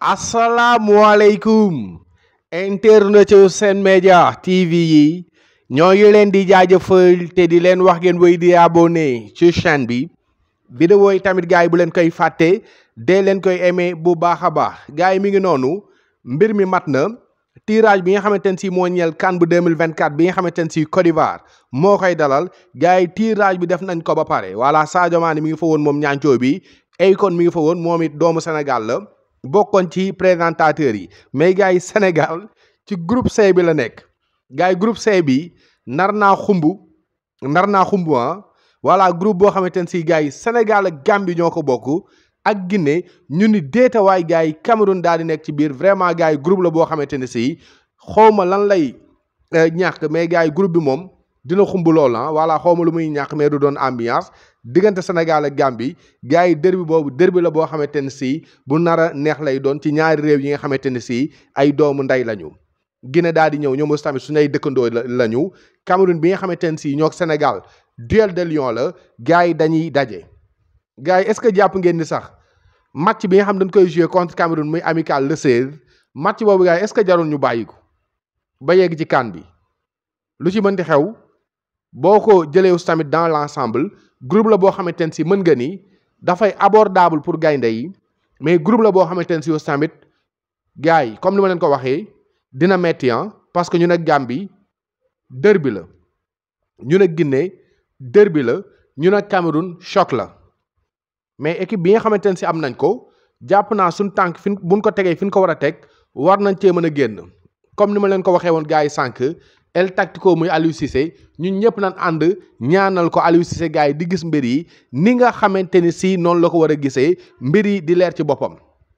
asalaamualeykum internet Sen Média TV yi ñoo ngi leen di jaajëfal te di leen wax ngeen wéy di abonné ci chaîne bi vidéo yi tamit gars yi bu leen koy fàtte dee leen koy aimé bu baax a baax gars yi mi ngi noonu mbir mi mat na tirage bi nga xamante ne si moo ñeel CAN bu 2024 bi nga xamante ne si Côte d'Ivoire moo koy dalal gars yi tirage bi def nañ ko ba pare voilà Sadio Mané mi ngi fa woon moom ñaancoo bi Akon mi ngi fa woon moom it doomu Sénégal la bokkoon ci présentateurs yi mais gars yi Sénégal ci groupe C bi la nekk gars yi groupe C bi nar naa xumb nar naa xumb ah voilà groupe boo xamante ne si gars yi Sénégal ak Gambie ñoo ko bokk ak Guinée ñu ni déetawaay gars yi Cameroun daal di nekk ci biir vraiment gars yi groupe la boo xamante ne si xawma lan lay ñàkk mais gars yi groupe bi moom dina xumb lool ah voilà xawma lu muy ñàkk mais du doon ambiance diggante Sénégal ak Gambie gars yi derbi boobu derbi la boo xamante ne si bu nar a neex lay doon ci ñaari réew yi nga xamante ne si ay doomu ndey lañu. Guinée daal di ñëw ñoom aussi tamit suñu ay dëkkandoo lañu Cameroun bi nga xamante ne si ñoo Sénégal duel de Lion la gars yi dañuy daje. gars yi est-ce que jàpp ngeen ni sax match bi nga xam dañ koy jouer contre Cameroun muy amical le 16 match boobu gars yi est-ce que jarul ñu bàyyi ko ba yegg ci CAN bi lu ci mënti xew boo ko jëlee aussi tamit dans l'ensemble groupe la boo xamante ne si mën nga ni dafay abordable pour gaynde yi mais groupe la boo xamante ne si aussi tamit gars yi comme ni ma leen ko waxee dina metti parce que ñu ne Gambie derby la ñu ne Guinée derby la ñu ne Cameroun choc la. mais équipe bi nga xamante ne si am nañ ko jàpp naa suñ tànk fi buñ ko tegee fi ñu ko war a teg war nañ cee mën a génn comme ni ma leen ko waxee woon gars yi sànq el tactico muy Aliou Cissé ñun ñëpp nañ ànd ñaanal ko Aliou Cissé gars yi di gis mbir yi ni nga xamante ni si noonu la ko war a gisee mbir yi di leer ci boppam.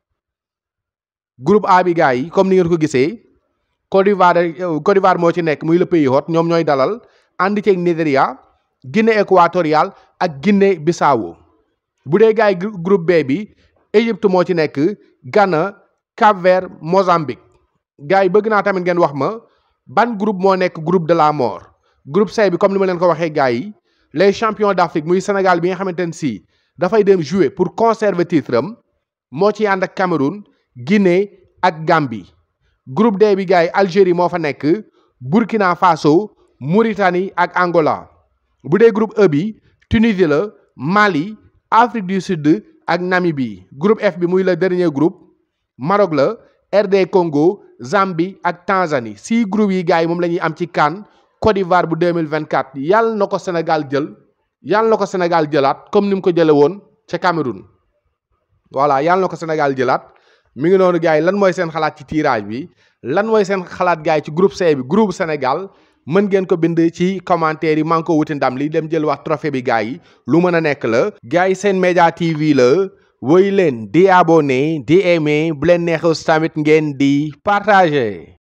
groupe A bi gars yi comme ni ngeen ko gisee Côte d'Ivoire Côte d'Ivoire moo ci nekk muy le pays hôte ñoom ñooy dalal ànd ceeg Nigéria Guinée équatoriale ak Guinée Bissau bu dee gars yi groupe B bi Égypte moo ci nekk Ghana Cap-Vert Mozambique gars yi bëgg naa tamit ngeen wax ma ban groupe moo nekk groupe de la mort groupe C bi comme ni ma leen ko waxee gars yi les champions d'Afrique muy Sénégal bi nga xamante ne si dafay dem jouer pour conserver titre am moo ci ànd ak Cameroun Guinée ak Gambie groupe D bi gars yi Algérie moo fa nekk Burkina Faso Mauritanie ak Angola bu dee groupe E bi Tunisie la Mali Afrique du Sud ak Namibie groupe F bi muy le dernier groupe Maroc la RD Congo Zambie ak Tanzanie six groupes yi gars yi moom la ñuy am ci CAN Côte d'Ivoire bu 2024 yàlla na ko Sénégal jël yàlla na ko Sénégal jëlaat comme ni mu ko jële woon ca Cameroun voilà yàlla na ko Sénégal jëlaat mi ngi noonu gars yi lan mooy seen xalaat ci tirage bi lan mooy seen xalaat gars yi ci groupe C bi groupe Sénégal mën ngeen ko bind ci commentaire yi maa ngi ko wuti ndam li dem jël wax trophée bi gars yi lu mën a nekk la gars yi Sen Média TV la woy leen di abonné di aimé bu leen neexee tamit ngeen di partager